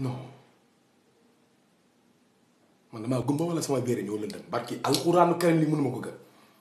non man damaa gumba wala sama béere ñoo lëndëm barki alxuraanu karim li mënuma ko gëm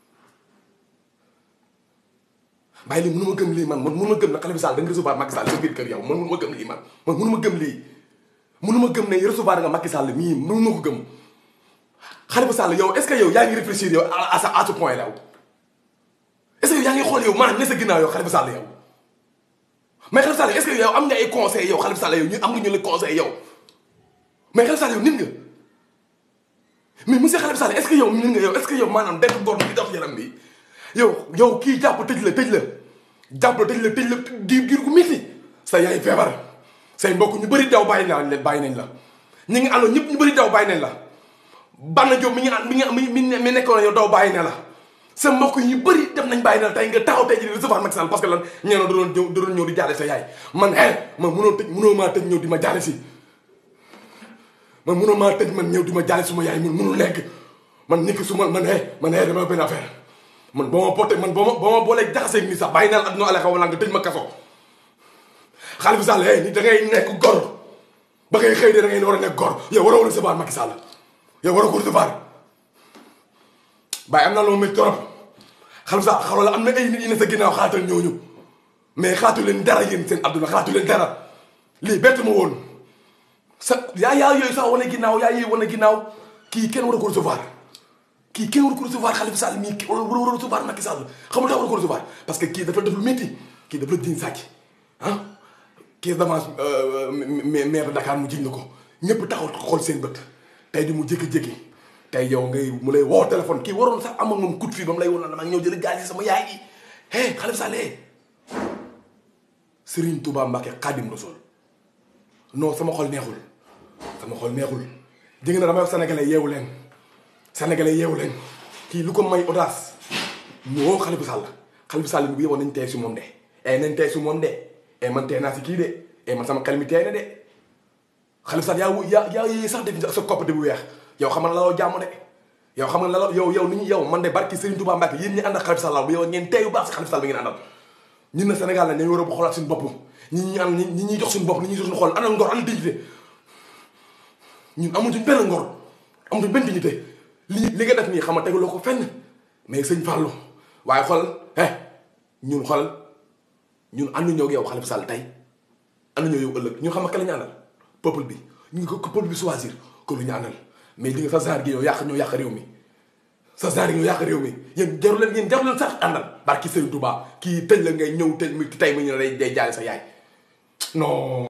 bàyyi lii mënuma gëm lii man man mënuma gëm na Khalifa Sall da nga recevoir Macky Sall sa biir kër yow man mënuma gëm lii man man mënuma gëm lii mënuma gëm ne recevoir nga Macky Sall mii mënuma ko gëm Khalifa Sall yow est-ce que yow yaa ngi réfléchir yow à à à ce point là est-ce que yow yaa ngi xool yow maanaam ne sa ginnaaw yow Khalifa Sall yow mais Khalifa Sall est-ce que yow am nga ay conseils yow Khalifa Sall yow ñu am nga ñu la conseil yow mais Khalifa Sall yow nit nga mais monsieur Khalifa Sall est-ce que yow nit nga yow est-ce que yow maanaam benn góor bi dox yaram bi yow yow kii jàpp tëj la tëj la jàpp la tëj la tëj la diir diir gu métti sa yaay feebar say mbokk ñu bëri daw bàyyi naa leen bàyyi nañ la ñi ngi àndoon ñëpp ñu bëri daw bàyyi nañ la Bana Diop mi ngi ànd mi ngi mi mi nekkoon yow daw bàyyi ne la sa mbokk yi ñu bëri def nañ bàyyi na la tey nga taxaw tey ji di recevoir Macky Sall parce que lan ñeeno da doon ñëw da doon ñëw di jaale sa yaay man eh man mënoo tëj mënoo maa tëj ñëw di ma jaale si man mënoo maa tëj man ñëw di ma jaale suma yaay man mënul nekk man nit ki su ma man eh man eh dama benn affaire man boo ma poté man boo ma boo ma boolee jaxaseeg ni sax bàyyi naa la adduna ale xaw wala nga tëj ma kaso Khalifa Sall eh ni da ngay nekk gor ba ngay xëy de da ngay war a nekk gor yow waroo recevoir Macky Sall yow waroo ko recevoir bàyyi am naa loo métti trop Khalifa Sall xaw la am na ay nit yi ne sa ginnaaw xaatal ñooñu mais xaatu leen dara yéen seen adduna xaatu leen dara lii bett ma woon sa yaa yaa yooyu sax wane ginnaaw yaa yooyu wane ginnaaw kii kenn war a ko recevoir kii kenn war a ko recevoir Khalifa Sall mii kii war war a recevoir Macky Sall xamul tax war a ko recevoir parce que kii dafa def lu métti kii dafa la jiñ sàcc ah caisse d'avance maire de Dakar mu jiñ la ko ñëpp taxaw xool seen bët tey di mu jékki-jékki tey yow ngay mu lay woo téléphone kii waroon sax am ak moom coup de fil ba mu lay woon na dama ñëw jël gaal yi sama yaay yi hey Khalifa Sall Serigne Touba Mbacke Khadim Rassoul non sama xol neexul sama xol neexul dégg na damay wax sénégalais yeewu leen sénégalais yeewu leen kii lu ko may audace mu woo Khalifa Sall Khalifa Sall bi bu yeboon nañ tey si moom de e nañ tey si moom de e man tey naa si kii de e man sama xel mi tey na de Khalifa Sall yaa yaa yaa yéey sax def sa koppate bu weex yow xam nga la la jàmm de yow xam nga la la yow yow ni ñu yow man de barki Serigne Touba Mbacke yéen ñi ànd ak Khalifa Sall bu yow ngeen teeyu baax si Khalifa Sall bi ngeen àndal ñun na Sénégal la dañu war a xoolaat suñu bopp ñi ñi ànd ñi ñuy jox suñu bopp ni ñuy jox suñu xool ana ngor ana dignité ñun amuñu benn ngor amuñu benn dignité li li nga def nii xam nga tegaloo ko fenn mais sëñ Fallou waaye xool eh ñun xool ñun ànduñoo ak yow Khalifa Sall tey ànduñoo yow ëllëg ñun xam nga ka la ñu àndal peuple bi ñu ngi ko peuple bi choisir ko lu ñu àndal mais li nga sa genre gi yow yàq ñoo yàq réew mi sa genre gi ñoo yàq réew mi yéen jaru leen yéen jaru leen sax àndal barki Serigne Touba kii tëj la ngay ñëw tëj mi tey mu ñu ne day day jaale sa yaay non